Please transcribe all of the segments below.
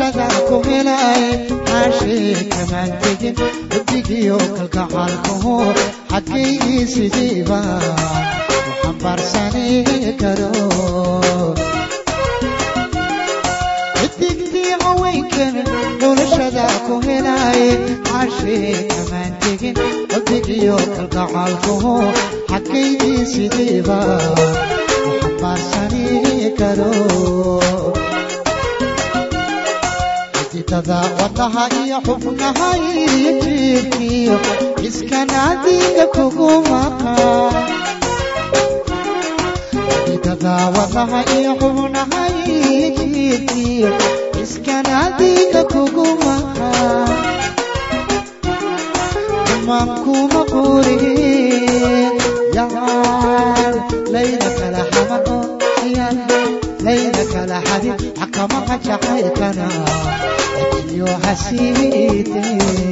noloshada ku helay xaashee kamaan tegin xubbigiyo kalgacaalkuhu xadkaygii sidiiba u xambaarsani karo xidigtii haweenkan noloshada ku helay xaashee kamaan tegin xubbigiyo kalgacaalkuhu xadkaygii sidiiba u xambaarsani karo xididada wadnaha iyo xubnaha iyo jiirkiyo iskanaadiga kugu maqan xididada wadnaha iyo xubnaha iyo jiirkiyo iskanaadiga kugu maqan dumaan kuma qurin yaan layla kala xamano yaan layla kala xadin xakamaha jacaylkana iyo hasiide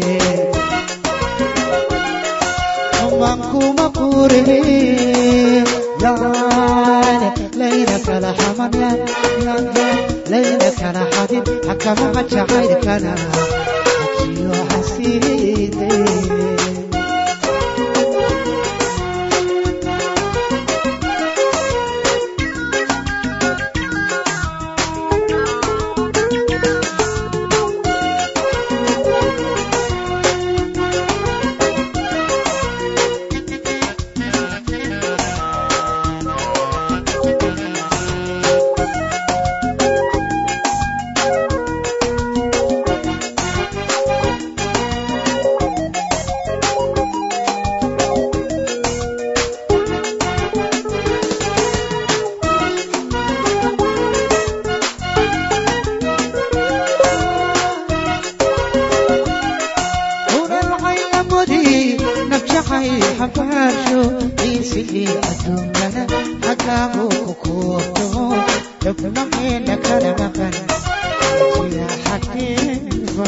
dumaan kuma qurin yaan layla kala xaman yaan yaan layla kala xadin xakamaha jacaylkana iyo hasiide unalcayamudi nafjacay xabaarsho ciisigii adduunkana xagaagu ku kuurto xubnaheena kala maqan sida xakiiba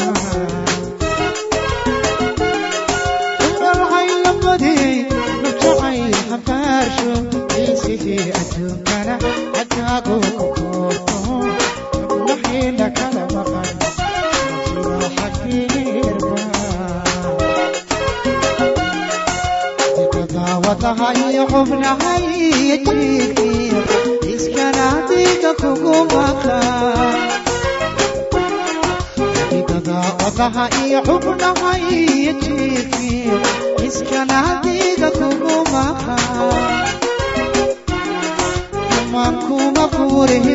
unalcayamudi nafjacay xabaarsho ciisigii adduunkana xagaagu ku kuurto xubnaheena kala maqan sida xakiiba wadaha iyo xubnaha iyo jiirkiyo iskanaadiga kugu maqan xididada wadaha iyo xubnaha iyo jiirkiyo iskanaadiga kugu maqan dumaan kuma furin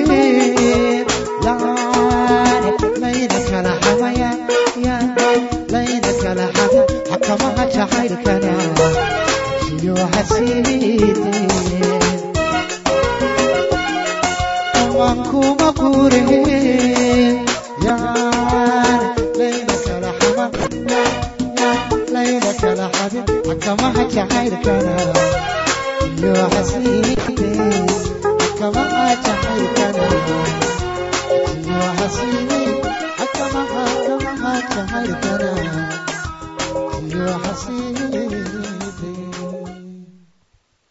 yaan layla kala xamaya yaan layla kala xamin xakamaha jacaylkana iyo hasiide dumaan kuma furin yaan layla kala xaman yaan layla kala xamin xakamaha jacaylkana iyo hasiide xakamaha jacaylkana iyo hasiide xakamaha xakamaha jacaylkana